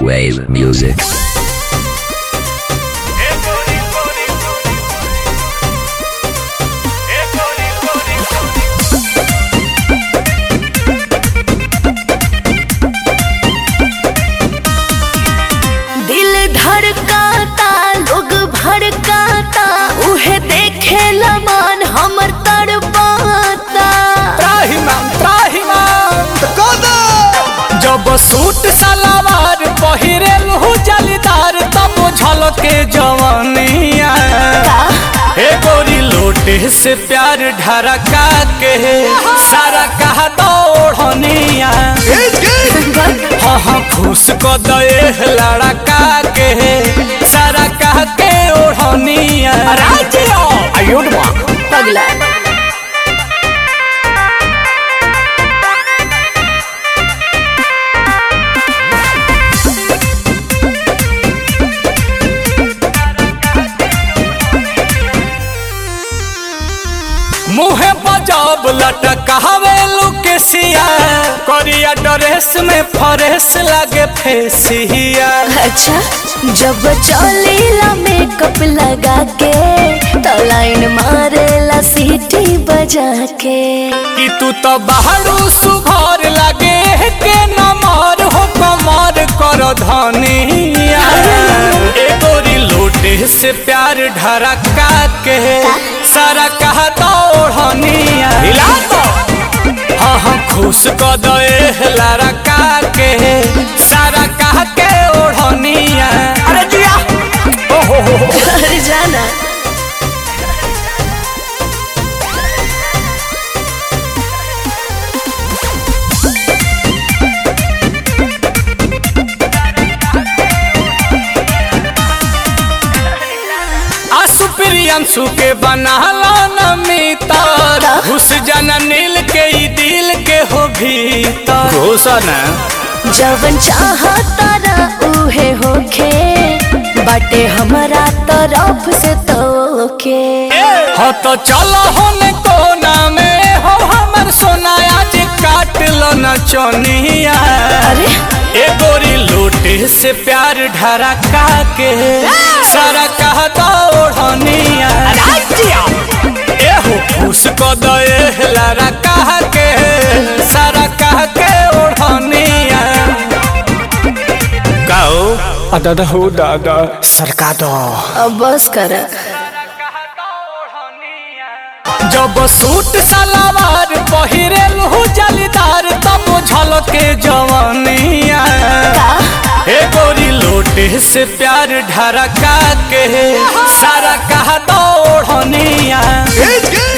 Wave music. दिल धड़काता लोग भड़काता उहे देखे मन हमर तड़पाता त्राहिमाम त्राहिमाम जब सूट सलवार पहिरे लहू जलीदार तब झलके जवानिया हे गोरी लोटे से प्यार ढरका के सारा कहा दौड़निया हाँ हाँ खुश को दे लड़का के सारा कह के ओढ़निया आयुड पगला मुहे बजाब लटकावे लुकेसिया करिया ड्रेस में फरेस लागे फेसिया अच्छा जब चलेला मेकअप लगा के तो लाइन मारेला सीटी बजा के कि तू तो बाहरू सुघर लागे के नमर हो कमर कर धनिया ए गोरी लोटे से प्यार ढरका के सारा कहा दौड़निया हिला तो हाँ हाँ खुश क दे लड़का के सारा कह के ओढ़निया अरे जिया ओ हो हो हो घर जाना आसु प्रियंशु के बनाला नमितर घुस जाना नील के ई दिल के हो भीतर घोषणा जवन चाहता ना उहे होखे बाटे हमारा तरफ से तोके हो तो चलो होने कोना में हो हमर सोनाया जे काट लो न चोनिया अरे ए गोरी लोटे से प्यार ढरका के सारा कहता ओढ़निया ए हो खुश को दे लारा कह के सारा कह के ओढ़निया गाओ दादा हो दादा सरका दो अब बस कर जब सूट सलवार पहिरे लहू जलीदार तब झलके जवानिया हे गोरी लोटे से प्यार ढरका के सारा कहा दौड़निया